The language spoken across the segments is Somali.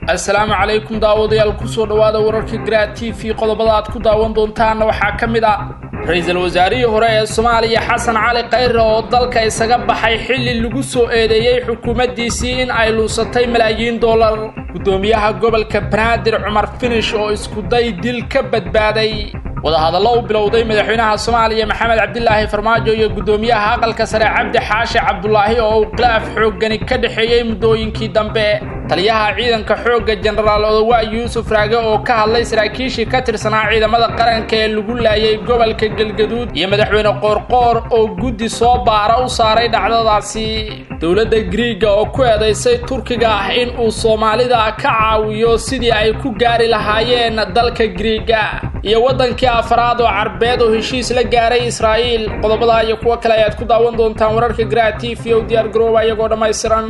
assalaamu calaykum daawadayaal kusoo dhowaada wararka garaad t v qodobada aad ku daawan doontaanna waxaa ka mid ah ra-iisul wasaarihii hore ee soomaaliya xasan cali khayre oo dalka isaga baxay xilli lagu soo eedeeyey xukuumaddiisii in ay luusatay malaayiin dollar guddoomiyaha gobolka banaadir cumar finish oo iskuday dil ka badbaaday wadahadallo u bilowday madaxweynaha soomaaliya maxamed cabdilaahi farmaajo iyo guddoomiyaha aqalka sare cabdi xaashi cabdulaahi oo uu khilaaf xooggani ka dhexeeyey muddooyinkii dambe taliyaha ciidanka xoogga jenaraal odowa yuusuf raage oo ka hadlay saraakiishii ka tirsanaa ciidamada qaranka ee lagu laayay gobolka galgaduud iyo madaxweyne qoorqoor oo guddi soo baara u saaray dhacdadaasi dowladda griiga oo ku eedaysay turkiga ah in uu soomaalida ka caawiyo sidii ay ku gaari lahaayeen dalka griiga iyo waddankii afaraad oo carbeed oo heshiis la gaaray israa'iil qodobadaa iyo kuwo kale ayaad ku daawan doontaan wararka garaad t v o diyaar garooba iyagoo dhammaystiran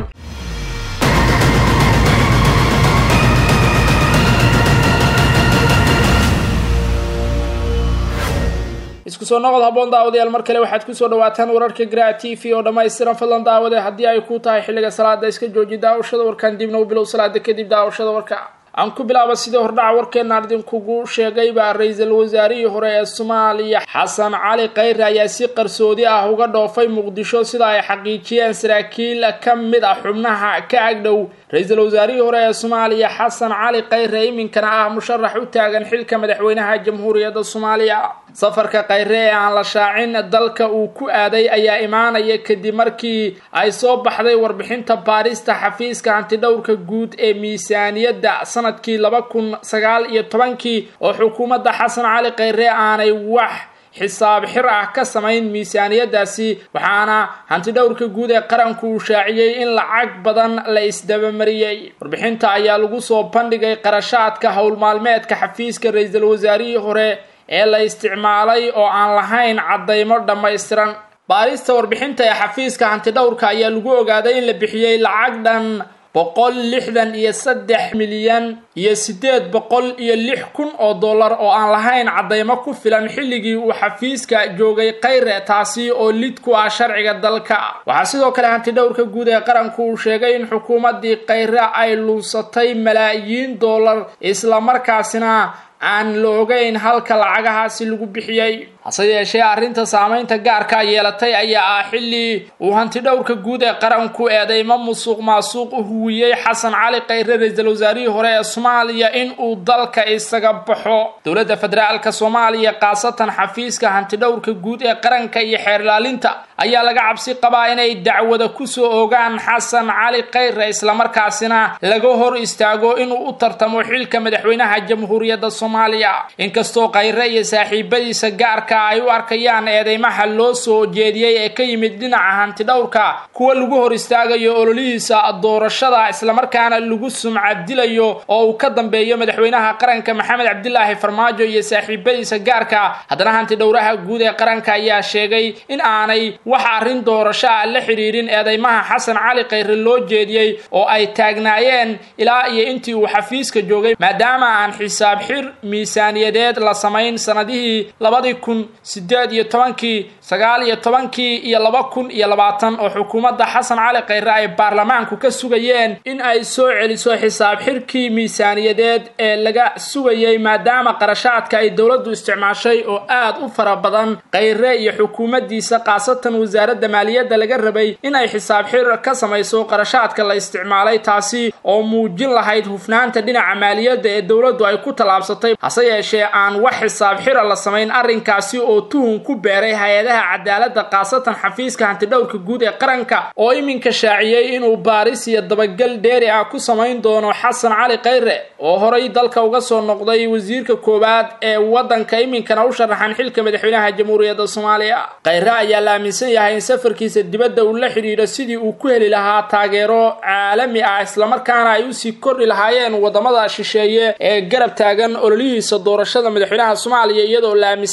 isku soo noqod haboon daawadayaal mar kale waxaad kusoo dhawaataan wararka graa t v oo dhammaystiran fadlan daawade haddii ay ku tahay xilliga salaada iska jooji daawashada warkan dibna u bilow salaada kadib daawashada warka aan ku bilaaba sidii hordhaca warkeenaan idinkugu sheegayba ra-iisul wasaarihii hore ee soomaaliya xasan cali khayre ayaa si qarsoodi ah uga dhoofay muqdisho sida ay xaqiijiyeen saraakiil ka mid ah xubnaha ka agdhow ra-iisul wasaarihii hore ee soomaaliya xasan cali khayre iminkana ah musharax u taagan xilka madaxweynaha jamhuuriyadda soomaaliya safarka khayre ee aan la shaacin dalka uu ku aaday ayaa imaanaya kadib markii ay soo baxday warbixinta baarista xafiiska hantidhowrka guud ee miisaaniyadda sanadkii laba kun sagaal iyo tobankii oo xukuumadda xasan cali khayre aanay wax xisaab xir ah ka samayn miisaaniyadaasi waxaana hantidhowrka guud ee qaranku uu shaaciyey in lacag badan la isdabamariyey warbixinta ayaa lagu soo bandhigay qarashaadka howlmaalmeedka xafiiska ra-iisul wasaarihii hore ee la isticmaalay oo aan lahayn caddaymo dhammaystiran baarista warbixinta ee xafiiska hantidhowrka ayaa lagu ogaaday in la bixiyey lacag dhan boqol lixdan iyo saddex milyan iyo siddeed boqol iyo lix kun oo dollar oo aan lahayn caddaymo ku filan xilligii uu xafiiska joogay khayre taasi oo lid ku ah sharciga dalka waxaa sidoo kale hantidhowrka guud ee qaranku uu sheegay in xukuumaddii khayre ay luusatay malaayiin dollar islamarkaasina aan la ogeyn halka lacagahaasi lagu bixiyey hase yeeshee arrinta saamaynta gaarka yeelatay ayaa ah xilli uu hantidhowrka guud ee qaranku eedeymo musuq maasuuq u huwiyey xasan cali khayre ra-iisul wasaarihii hore ee soomaaliya in uu dalka isaga baxo dowladda federaalka soomaaliya khaasatan xafiiska hantidhowrka guud ee qaranka iyo xeer ilaalinta ayaa laga cabsi qabaa inay dacwada kusoo ogaan xasan cali khayre islamarkaasina laga hor istaago inuu u tartamo xilka madaxweynaha jamhuuriyadda soomaaliya inkastoo khayre iyo saaxiibadiisa gaarka ay u arkayaan eedeymaha loo soo jeediyey ee ka yimid dhinaca hantidhowrka kuwa lagu hor istaagayo ololihiisa doorashada islamarkaana lagu sumcadilayo oo uu ka dambeeyo madaxweynaha qaranka maxamed cabdilaahi farmaajo iyo saaxiibadiisa gaarka haddana hantidhowraha guud ee qaranka ayaa sheegay in aanay wax arrin doorasho ah la xidhiirin eedeymaha xasan cali khayre loo jeediyey oo ay taagnaayeen ilaa iyo intii uu xafiiska joogay maadaama aan xisaab xir miisaaniyadeed la samayn sanadihii labadii kun sideed iyo tobankii sagaal iyo tobankii iyo laba kun iyo labaatan oo xukuumadda xasan cali khayre ay baarlamaanku ka sugayeen in ay soo celiso xisaab xirkii miisaaniyadeed ee laga sugayey maadaama qarashaadka ay dowladdu isticmaashay oo aad u fara badan khayre iyo xukuumaddiisa khaasatan wasaaradda maaliyadda laga rabay in ay xisaab xir ka samayso qarashaadka la isticmaalay taasi oo muujin lahayd hufnaanta dhinaca maaliyadda ee dowladdu ay ku tallaabsatay hase yeeshee aan wax xisaab xira la samayn arrinkaasi oo tuhun ku beeray hay-adaha cadaaladda khaasatan xafiiska hantidhowrka guud ee qaranka oo iminka shaaciyey inuu baaris iyo dabagal dheeri ah ku samayn doono xasan cali khayre oo horay dalka uga soo noqday wasiirka koowaad ee waddanka iminkana u sharaxan xilka madaxweynaha jamhuuriyadda soomaaliya khayre ayaa la aaminsan yahay in safarkiisa dibadda uu la xidhiidho sidii uu ku heli lahaa taageero caalami ah islamarkaana ay usii kordhi lahaayeen waddamada shisheeye ee garab taagan ololihiisa doorashada madaxweynaha soomaaliya iyadoo la aaminsan yahay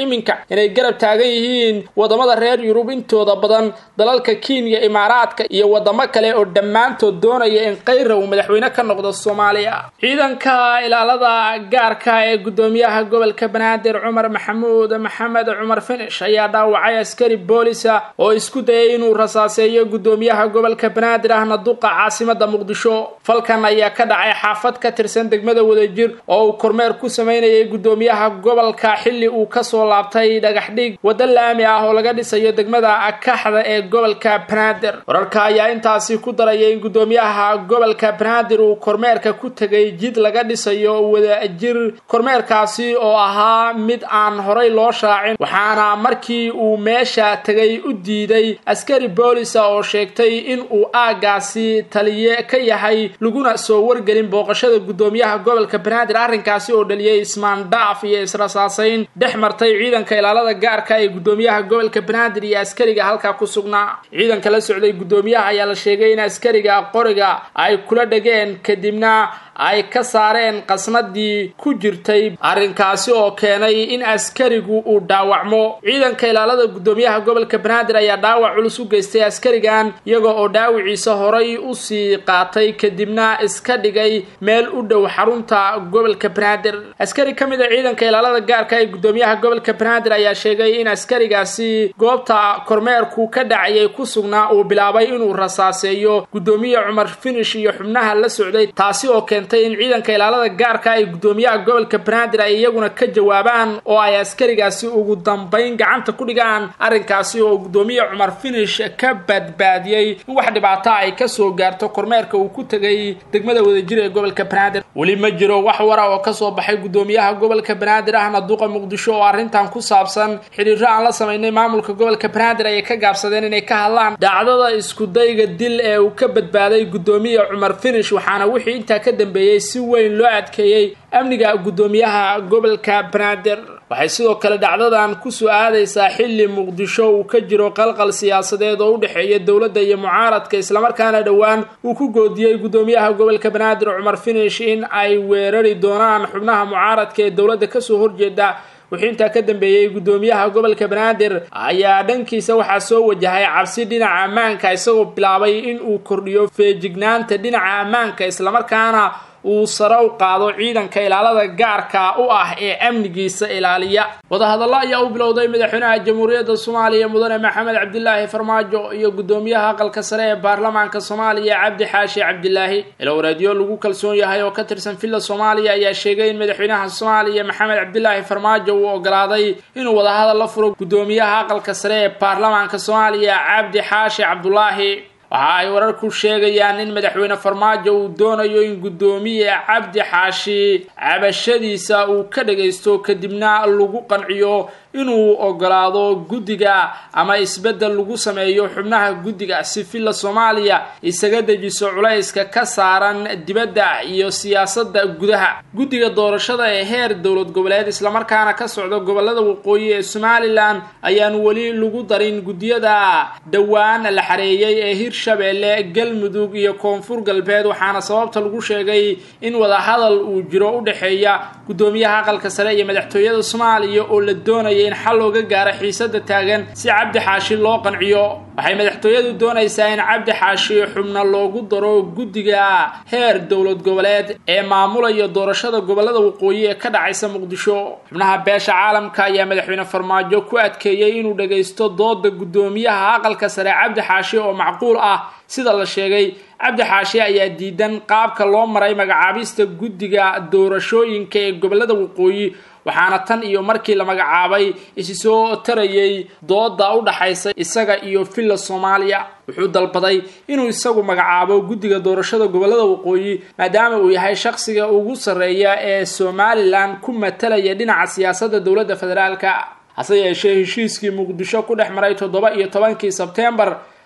iminka inay garab taagan yihiin wadamada reer yurub intooda badan dalalka kenya imaaraadka iyo wadamo kale oo dhammaantood doonaya in kayra uu madaxweyne ka noqdo soomaaliya ciidanka ilaalada gaarka ee gudoomiyaha gobolka banaadir cumar maxamuud maxamed cumar finish ayaa dhaawacay askari boolisa oo isku dayay inuu rasaaseeyo gudoomiyaha gobolka banaadir ahna duqa caasimada muqdisho falkan ayaa ka dhacay xaafad ka tirsan degmada wadajir oo uu kormeer ku sameynayay gudoomiyaha gobolka xilli uu kasoo laabtay dhagaxdhig waddo laami ah oo laga dhisayo degmada kaxda ee gobolka banaadir wararka ayaa intaasi ku daraya in gudoomiyaha gobolka banaadir uu kormeerka ku tegay jid laga dhisayo wadajir kormeerkaasi oo ahaa mid aan horay loo shaacin waxaana markii uu meesha tegay u diiday askari boolisa oo sheegtay in uu aagaasi taliye ka yahay laguna soo wargelin booqashada gudoomiyaha gobolka banaadir arrinkaasi oo dhaliyay ismaandhaaf iyo israsaasayn dhex martay ciidanka ilaalada gaarka ee gudoomiyaha gobolka banaadir iyo askariga halkaa ku sugnaa ciidanka la socday gudoomiyaha ayaa la sheegay in askariga qoriga ay kula dhegeen kadibna ay ka saareen qasnadii ku jirtay arrinkaasi oo keenay in askarigu uu dhaawacmo ciidanka ilaalada gudoomiyaha gobolka banaadir ayaa dhaawac culus u geystay askarigan iyaga oo dhaawiciisa horay usii qaatay kadibna iska dhigay meel u dhow xarunta gobolka banaadir askari ka mid a ciidanka ilaalada gaarka ee gudoomiyaha gobolka banaadir ayaa sheegay in askarigaasi goobta kormeerku ka dhacayay ku sugnaa uu bilaabay inuu rasaaseeyo gudoomiye cumar finish iyo xubnaha la socday taasi oo keentay in ciidanka ilaalada gaarka ay gudoomiyaha gobolka banaadir ay iyaguna ka jawaabaan oo ay askarigaasi ugu dambayn gacanta ku dhigaan arrinkaasi oo gudoomiye cumar finish ka badbaadiyey in wax dhibaata ay kasoo gaarto kormeerka uu ku tegay degmada wadajir ee gobolka banaadir weli ma jiro wax wara oo kasoo baxay gudoomiyaha gobolka banaadir ahna duqa muqdisho oo arrintan ku saabsan xidhiiro aan la samaynay maamulka gobolka banaadir ayay ka gaabsadeen inay ka hadlaan dhacdada iskudayga dil ee uu ka badbaaday gudoomiye cumar finish waxaana wixii intaa ka dambeeyey si weyn loo adkeeyey amniga gudoomiyaha gobolka banaadir waxay sidoo kale dhacdadan kusoo aadaysaa xilli muqdisho uu ka jiro qalqal siyaasadeed oo u dhexeeya dowladda iyo mucaaradka islamarkaana dhowaan uu ku goodiyey gudoomiyaha gobolka banaadir cumar finish in ay weerari doonaan xubnaha mucaaradka ee dowladda kasoo horjeeda wixii intaa ka dambeeyey gudoomiyaha gobolka banaadir ayaa dhankiisa waxaa soo wajahay cabsi dhinaca ammaanka isagoo bilaabay in uu kordhiyo feejignaanta dhinaca ammaanka islamarkaana uu sare u qaado ciidanka ilaalada gaarka u ah ee amnigiisa ilaaliya wadahadallo ayaa u bilowday madaxweynaha jamhuuriyadda soomaaliya mudane maxamed cabdilaahi farmaajo iyo gudoomiyaha aqalka sare ee baarlamaanka soomaaliya cabdi xaashi cabdilaahi ilowreedyo lagu kalsoon yahay oo ka tirsan villa soomaaliya ayaa sheegay in madaxweynaha soomaaliya maxamed cabdilaahi farmaajo uu ogolaaday inuu wadahadal la furo gudoomiyaha aqalka sare ee baarlamaanka soomaaliya cabdi xaashi cabdulaahi waxa ay wararku sheegayaan in madaxweyne farmaajo uu doonayo in guddoomiye cabdi xaashi cabashadiisa uu ka dhagaysto kadibna lagu qanciyo inuu ogolaado guddiga ama isbeddel lagu sameeyo xubnaha guddiga si villa soomaaliya isaga dejiso culayska ka saaran dibadda iyo siyaasadda gudaha guddiga doorashada ee heer dowlad goboleed islamarkaana ka socda gobolada waqooyi ee somalilan ayaan weli lagu darin guddiyada dhowaan la xareeyey ee hirshabeelle galmudug iyo koonfur galbeed waxaana sababta lagu sheegay in wadahadal uu jiro u dhexeeya guddoomiyaha aqalka sare iyo madaxtooyada soomaaliya oo la doonaya in xal looga gaaro xiisada taagan si cabdi xaashi loo qanciyo waxay madaxtooyadu doonaysaa in cabdi xaashi xubna loogu daro guddiga heer dowlad goboleed ee maamulaya doorashada gobolada waqooyi ee ka dhacaysa muqdisho xubnaha beesha caalamka ayaa madaxweyne farmaajo ku adkeeyey inuu dhagaysto dooda guddoomiyaha aqalka sare cabdi xaashi oo macquul ah sida la sheegay cabdi xaashi ayaa diidan qaabka loo maray magacaabista guddiga doorashooyinka ee gobolada waqooyi waxaana tan iyo markii la magacaabay isi soo tarayay dooda u dhaxaysa isaga iyo villa soomaaliya wuxuu dalbaday inuu isagu magacaabo guddiga doorashada gobolada waqooyi maadaama uu yahay shaqsiga ugu sarreeya ee somalilan ku matalaya dhinaca siyaasadda dowladda federaalka hase yeeshee heshiiskii muqdisho ku dhex maray toddoba iyo tobankii sebteembar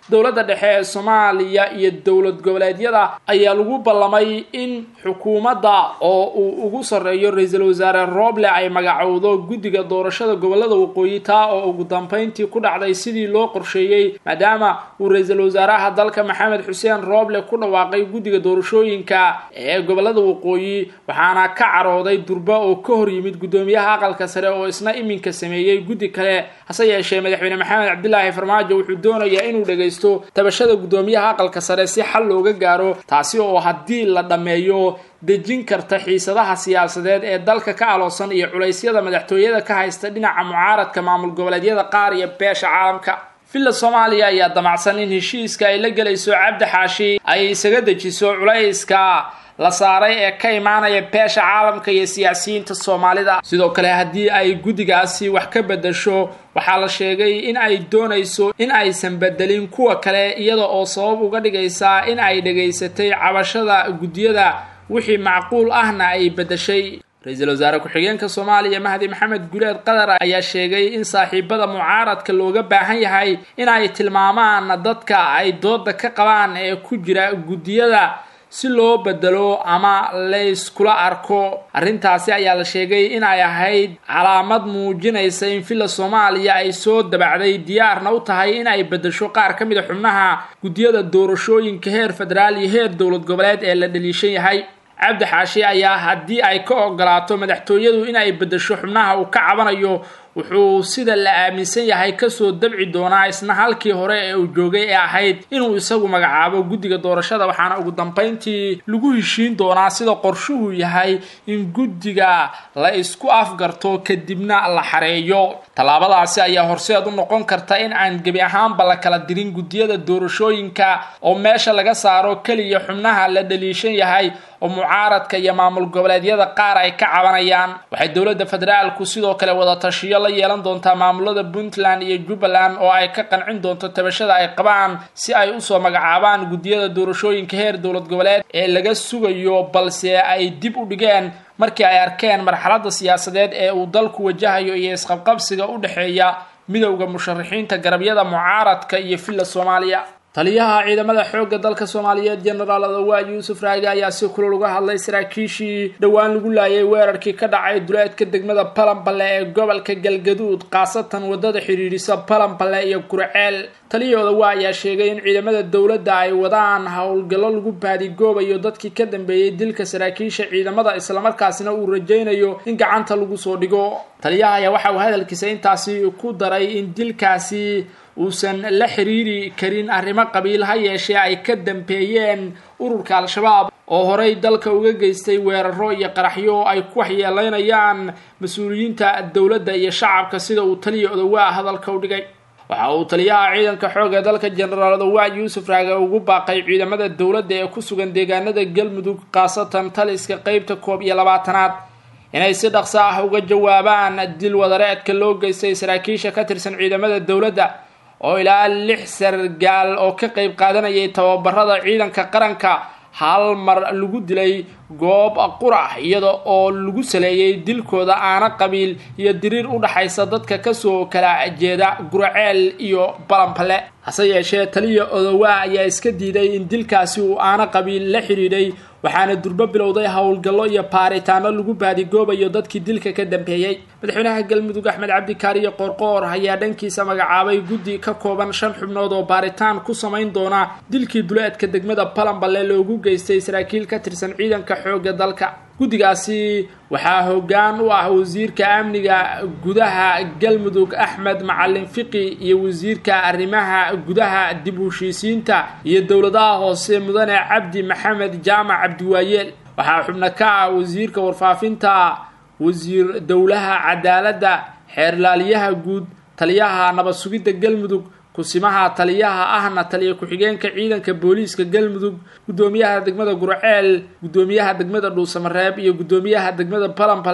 dowladda dhexe ee soomaaliya iyo dowlad goboleedyada ayaa lagu ballamay in xukuumadda oo uu ugu sarreeyo ra-iisul wasaare rooble ay magacowdo guddiga doorashada gobolada waqooyi taa oo ugu dambeyntii ku dhacday sidii loo qorsheeyey maadaama uu ra-iisul wasaaraha dalka maxamed xuseen rooble ku dhawaaqay guddiga doorashooyinka ee gobolada waqooyi waxaana ka carooday durba oo ka hor yimid guddoomiyaha aqalka sare oo isna iminka sameeyey guddi kale hase yeeshee madaxweyne maxamed cabdilaahi farmaajo wuxuu doonayaa inuu dhagaysto tabashada guddoomiyaha aqalka sare si xal looga gaaro taasi oo haddii la dhammeeyo dejin karta xiisadaha siyaasadeed ee dalka ka aloosan iyo culaysyada madaxtooyada ka haysta dhinaca mucaaradka maamul goboleedyada qaar iyo beesha caalamka villa soomaaliya ayaa damacsan in heshiiska ay la gelayso cabdi xaashi ay isaga dejiso culayska la saaray ee ka imaanaya beesha caalamka iyo siyaasiyiinta soomaalida sidoo kale haddii ay guddigaasi wax ka bedasho waxaa la sheegay in ay doonayso in aysan bedelin kuwa kale iyada oo sabab uga dhigaysa in ay dhegaysatay cabashada guddiyada wixii macquul ahna ay bedeshay ra-iisul wasaare ku-xigeenka soomaaliya mahdi maxamed guleed qatar ayaa sheegay in saaxiibada mucaaradka looga baahan yahay in ay tilmaamaan dadka ay dooda ka qabaan ee ku jira guddiyada si loo bedelo ama layskula arko arrintaasi ayaa la sheegay in ay ahayd calaamad muujinaysa in villa soomaaliya ay soo dabacday diyaarna u tahay in ay bedesho qaar ka mid a xubnaha guddiyada doorashooyinka heer federaal iyo heer dowlad goboleed ee la dhaliishan yahay cabdi xaashi ayaa haddii ay ka ogolaato madaxtooyadu in ay bedesho xubnaha uu ka cabanayo wuxuu sida la aaminsan yahay kasoo dabci doonaa isna halkii hore ee uu joogay ee ahayd inuu isagu magacaabo guddiga doorashada waxaana ugu dambeyntii lagu heshiin doonaa sida qorshuhu yahay in guddiga la isku afgarto kadibna la xareeyo tallaabadaasi ayaa horseed u noqon karta in aan gebi ahaanba la kala dirin guddiyada doorashooyinka oo meesha laga saaro keliya xubnaha la dhaliishan yahay oo mucaaradka iyo maamul goboleedyada qaar ay ka cabanayaan waxay dowladda federaalku sidoo kale wada tashiyo la yeelan doontaa maamulada puntland iyo jubbaland oo ay ka qancin doonto tabashada ay qabaan si ay usoo magacaabaan guddiyada doorashooyinka heer dowlad goboleed ee laga sugayo balse ay dib u dhigeen markii ay arkeen marxaladda siyaasadeed ee uu dalku wajahayo iyo isqabqabsiga u dhexeeya midowda musharaxiinta garabyada mucaaradka iyo villa soomaaliya taliyaha ciidamada xoogga dalka soomaaliyeed jenaraal adawaa yuusuf raage ayaa si kulul uga hadlay saraakiishii dhowaan lagu laayay weerarkii ka dhacay duleedka degmada balanballe ee gobolka galgaduud khaasatan wadada xidhiidhisa balanballe iyo gurceel taliya odawaa ayaa sheegay in ciidamada dowladda ay wadaan howlgallo lagu baadigoobayo dadkii ka dambeeyey dilka saraakiisha ciidamada islamarkaasina uu rajaynayo in gacanta lagu soo dhigo taliyaha ayaa waxa uu hadalkiisa intaasi ku daray in dilkaasi uusan la xiriiri karin arrimo qabiil ha yeeshee ay ka dambeeyeen ururka al-shabaab oo horey dalka uga geystay weeraro iyo qaraxyo oo ay ku waxyeeleynayaan mas-uuliyiinta dowladda iyo shacabka sida uu taliya odawaa hadalka u dhigay waxa uu taliyaha ciidanka xoogga dalka jenaraal odawaa yuusuf raage ugu baaqay ciidamada dowladda ee ku sugan deegaanada galmudug khaasatan taliska qeybta koob iyo labaatanaad inay si dhaqso ah uga jawaabaan dil wadareedka loo geystay saraakiisha ka tirsan ciidamada dowladda oo ilaa lix sargaal oo ka qayb qaadanayay tababarada ciidanka qaranka hal mar lagu dilay goob qurax iyada oo lagu saleeyey dilkooda aana qabiil iyo diriir u dhaxaysa dadka kasoo kala jeeda guraceel iyo balanbale hase yeeshee taliya odowaa ayaa iska diiday in dilkaasi uu aana qabiil la xidhiidhay waxaana durbo bilowday howlgallo iyo baaritaano lagu baadigoobayo dadkii dilka ka dambeeyey madaxweynaha galmudug axmed cabdikaariyo qoorqoor ayaa dhankiisa magacaabay guddi ka kooban shan xubnood oo baaritaan ku samayn doona dilkii duleedka degmada balanballe loogu geystay saraakiil ka tirsan ciidanka xoogga dalka guddigaasi waxaa hoggaan u ah wasiirka amniga gudaha galmudug axmed macalin fiqi iyo wasiirka arrimaha gudaha dib u heshiisiinta iyo dowladaha hoose mudane cabdi maxamed jaamac cabdiwaayeel waxaa xubno ka ah wasiirka warfaafinta wasiir dowlaha cadaaladda xeerlaaliyaha guud taliyaha nabad sugidda galmudug kusimaha taliyaha ahna taliya ku-xigeenka ciidanka booliiska galmudug guddoomiyaha degmada gurceel guddoomiyaha degmada dhuusamareeb iyo guddoomiyaha degmada balanbale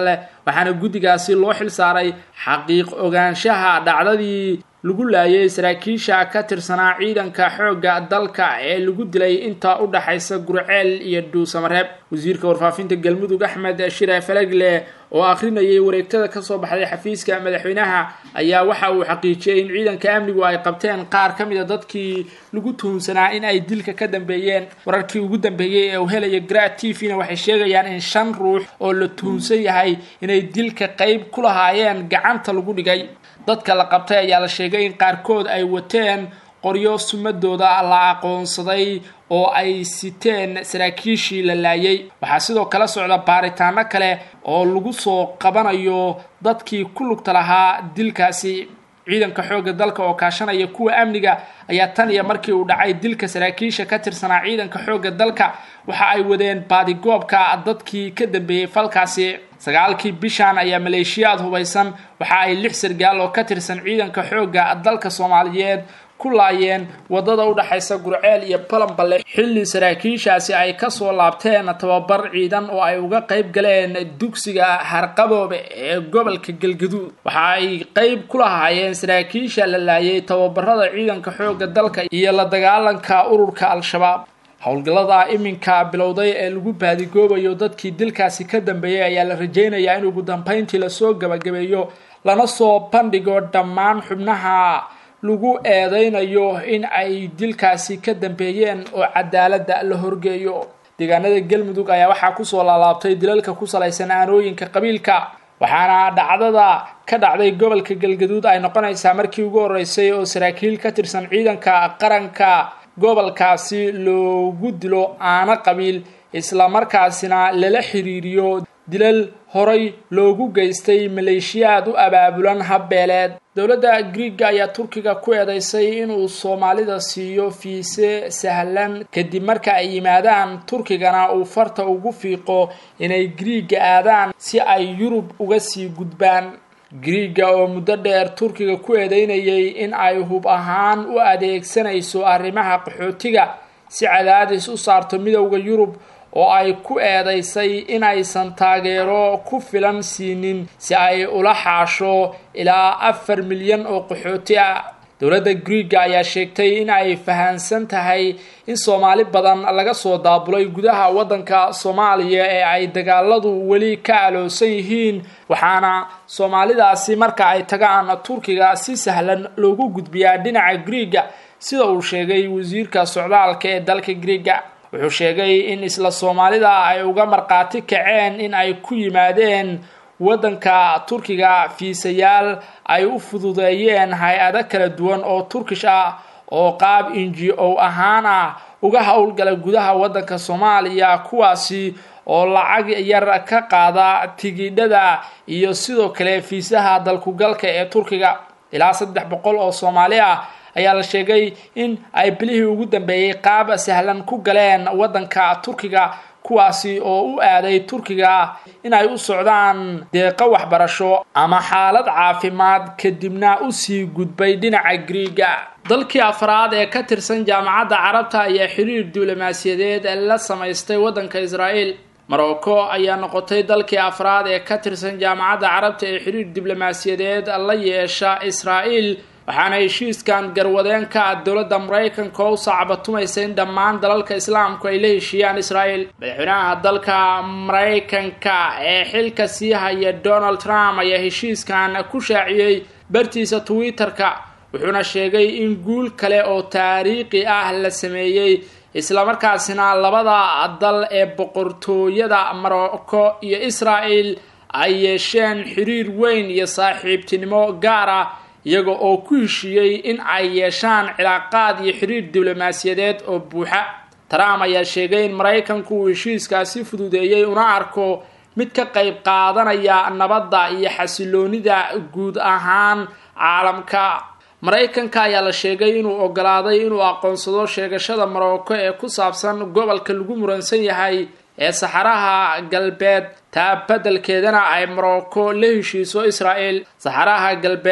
waxaana guddigaasi loo xil saaray xaqiiq ogaanshaha dhacdadii lagu laayay saraakiisha ka tirsanaa ciidanka xoogga dalka ee lagu dilay inta u dhaxaysa gurceel iyo dhuusamareeb wasiirka warfaafinta galmudug axmed shire falegle oo akhrinayay wareegtada kasoo baxday xafiiska madaxweynaha ayaa waxa uu xaqiijiyey in ciidanka amnigu ay qabteen qaar ka mida dadkii lagu tuhunsanaa in ay dilka ka dambeeyeen wararkii ugu dambeeyey ee uu helaya grat t v na waxay sheegayaan in shan ruux oo la tuhunsan yahay inay dilka qeyb ku lahaayeen gacanta lagu dhigay dadka la qabtay ayaa la sheegay in qaarkood ay wateen qoryo sumadooda la aqoonsaday oo ay siteen saraakiishii la laayay waxaa sidoo kale socda baaritaano kale oo lagu soo qabanayo dadkii ku lugta lahaa dilkaasi ciidanka xoogga dalka oo kaashanaya kuwa amniga ayaa tan iyo markii uu dhacay dilka saraakiisha ka tirsanaa ciidanka xoogga dalka waxa ay wadeen baadigoobka dadkii ka dambeeyey falkaasi sagaalkii bishan ayaa maleeshiyaad hubaysan waxa ay lix sargaal oo ka tirsan ciidanka xoogga dalka soomaaliyeed ku laayeen wadada u dhaxaysa gurceel iyo balanballe xilli saraakiishaasi ay kasoo laabteen tababar ciidan oo ay uga qayb galeen dugsiga harqaboobe ee gobolka galgaduud waxa ay qayb ku lahaayeen saraakiisha la laayay tababarada ciidanka xoogga dalka iyo la dagaalanka ururka al-shabaab howlgallada iminka bilowday ee lagu baadigoobayo dadkii dilkaasi ka dambeeyey ayaa la rajaynayaa in ugu dambeyntii lasoo gabagabeeyo lana soo bandhigo dhammaan xubnaha lagu eedeynayo in ay dilkaasi ka dambeeyeen oo cadaaladda la horgeeyo deegaanada galmudug ayaa waxaa kusoo laalaabtay dilalka ku salaysan aanooyinka qabiilka waxaana dhacdada ka dhacday gobolka galgaduud ay noqonaysaa markii ugu horeysay oo saraakiil ka tirsan ciidanka qaranka gobolkaasi loogu dilo aano qabiil islamarkaasina lala xiriiriyo dilal horay loogu geystay maleeshiyaad u abaabulan habbeeleed dowladda griiga ayaa turkiga ku eedeysay inuu soomaalida siiyo fiise sahlan kadib marka ay yimaadaan turkigana uu farta ugu fiiqo inay griiga aadaan si ay yurub uga sii gudbaan griiga oo muddo dheer turkiga ku eedeynayay in ay hub ahaan u adeegsanayso arrimaha qaxootiga si cadaadis u saarto midowda yurub oo ay ku eedaysay inaysan taageero ku filan siinin si ay ula xaasho ilaa afar milyan oo qaxooti ah dowladda griiga ayaa sheegtay in ay fahansan tahay in soomaali badan laga soo daabulay gudaha waddanka soomaaliya ee ay dagaaladu weli ka aloosan yihiin waxaana soomaalidaasi marka ay tagaan turkiga si sahlan loogu gudbiyaa dhinaca griiga sida uu sheegay wasiirka socdaalka ee dalka griiga wuxuu sheegay in isla soomaalida ay uga markhaati kaceen in ay ku yimaadeen waddanka turkiga fiisayaal ay u fududeeyeen hay-ado kala duwan oo turkish ah oo qaab inji o ahaan ah uga howlgala gudaha waddanka soomaaliya kuwaasi oo lacag yar ka qaada tigidhada iyo sidoo kale fiisaha dalkugalka ee turkiga ilaa saddex boqol oo soomaali ah ayaa la sheegay in ay bilihii ugu dambeeyey qaab sahlan ku galeen waddanka turkiga kuwaasi oo u aaday turkiga in ay u socdaan deeqo waxbarasho ama xaalad caafimaad kadibna usii gudbay dhinaca griiga dalkii afraad ee ka tirsan jaamacadda carabta ayaa xiriir duulimaasiyadeed la samaystay waddanka israa'iil morocco ayaa noqotay dalkii afraad ee ka tirsan jaamacadda carabta ee xiriir diblomaasiyadeed la yeesha israa'iil waxaana heshiiskan garwadeen ka ah dowladda maraykanka oo u saacbatumaysa in dhammaan dalalka islaamku ay la heshiiyaan israa'iil madaxweynaha dalka maraykanka ee xilka sii haya donald trump ayaa heshiiskan ku shaaciyey bartiisa twitter-ka wuxuuna sheegay in guul kale oo taariikhi ah la sameeyey islamarkaasina labada dal ee boqortooyada morocco iyo israa'el ay yeesheen xiriir weyn iyo saaxiibtinimo gaar ah iyaga oo ku heshiiyey in ay yeeshaan cilaaqaad iyo xiriir diblomaasiyadeed oo buuxa trump ayaa sheegay in maraykanku uu heshiiskaasi fududeeyey una arko mid ka qayb qaadanaya nabadda iyo xasiloonida guud ahaan caalamka maraykanka ayaa la sheegay inuu ogolaaday inuu aqoonsado sheegashada morocco ee ku saabsan gobolka lagu muransan yahay ee saxaraha galbeed taa beddelkeedana ay morocco la heshiiso israa'el saxaraha galbeed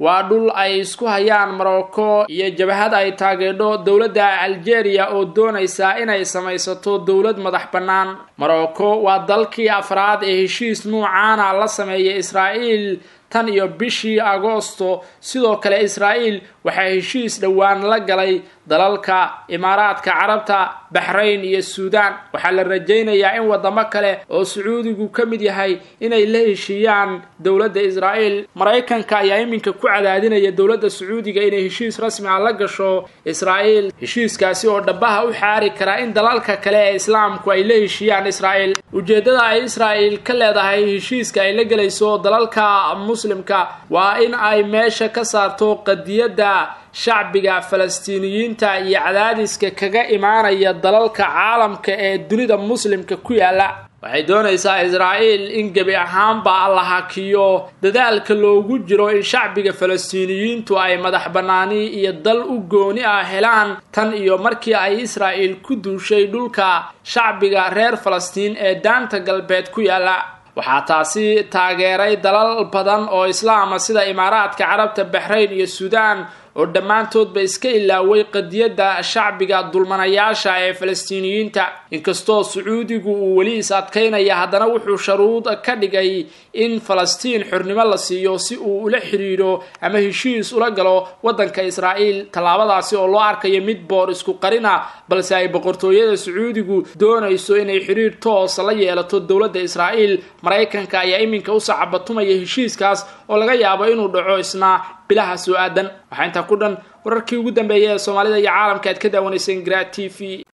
waa dhul ay isku hayaan morocco iyo jabhad ay taageedho dowladda algeria oo doonaysa inay samaysato dowlad madax bannaan morocco waa dalkii afraad ee heshiis nuucaana la sameeyay israa'iil tan iyo bishii agoosto sidoo kale israa'iil waxaa heshiis dhowaan la galay dalalka imaaraadka carabta baxrayn iyo suudaan waxaa la rajaynayaa in wadamo kale oo sacuudigu ka mid yahay inay la heshiiyaan dowladda israa'iil maraykanka ayaa iminka ku cadaadinaya dowladda sacuudiga inay heshiis rasmi ah la gasho israa'iil heshiiskaasi oo dhabaha u xaari kara in dalalka kale ee islaamku ay la heshiiyaan israa'iil ujeeddada ay israa'iil ka leedahay heshiiska ay la gelayso dalalka muslimka waa in ay meesha ka saarto qadiyadda shacbiga falastiiniyiinta iyo cadaadiska kaga imaanaya dalalka caalamka ee dunida muslimka ku yaala waxay doonaysaa israa'iil in gebi ahaanba la hakiyo dadaalka loogu jiro in shacbiga falastiiniyiintu ay madax bannaani iyo dal u gooni ah helaan tan iyo markii ay israa'iil ku duushay dhulka shacbiga reer falastiin ee daanta galbeed ku yaala waxaa taasi taageeray dalal badan oo islaama sida imaaraadka carabta baxrayn iyo suudaan oo dhammaantoodba iska ilaaway qadiyadda shacbiga dulmanayaasha ee falastiiniyiinta inkastoo sacuudigu uu weli is adkaynaya haddana wuxuu sharuud ka dhigay in falastiin xornimo la siiyo si uu ula xidhiidho ama heshiis ula galo waddanka israa'iil tallaabadaasi oo loo arkayo mid boor isku qarina balse ay boqortooyada sacuudigu doonayso inay xidhiidh toos la yeelato dowladda israa'iil maraykanka ayaa iminka u sacabatumaya heshiiskaas oo laga yaabo inuu dhaco isna bilaha soo aadan waxaa intaa ku dhan wararkii ugu dambeeyay ee soomaalida iyo caalamka aad ka daawanayseen gra t v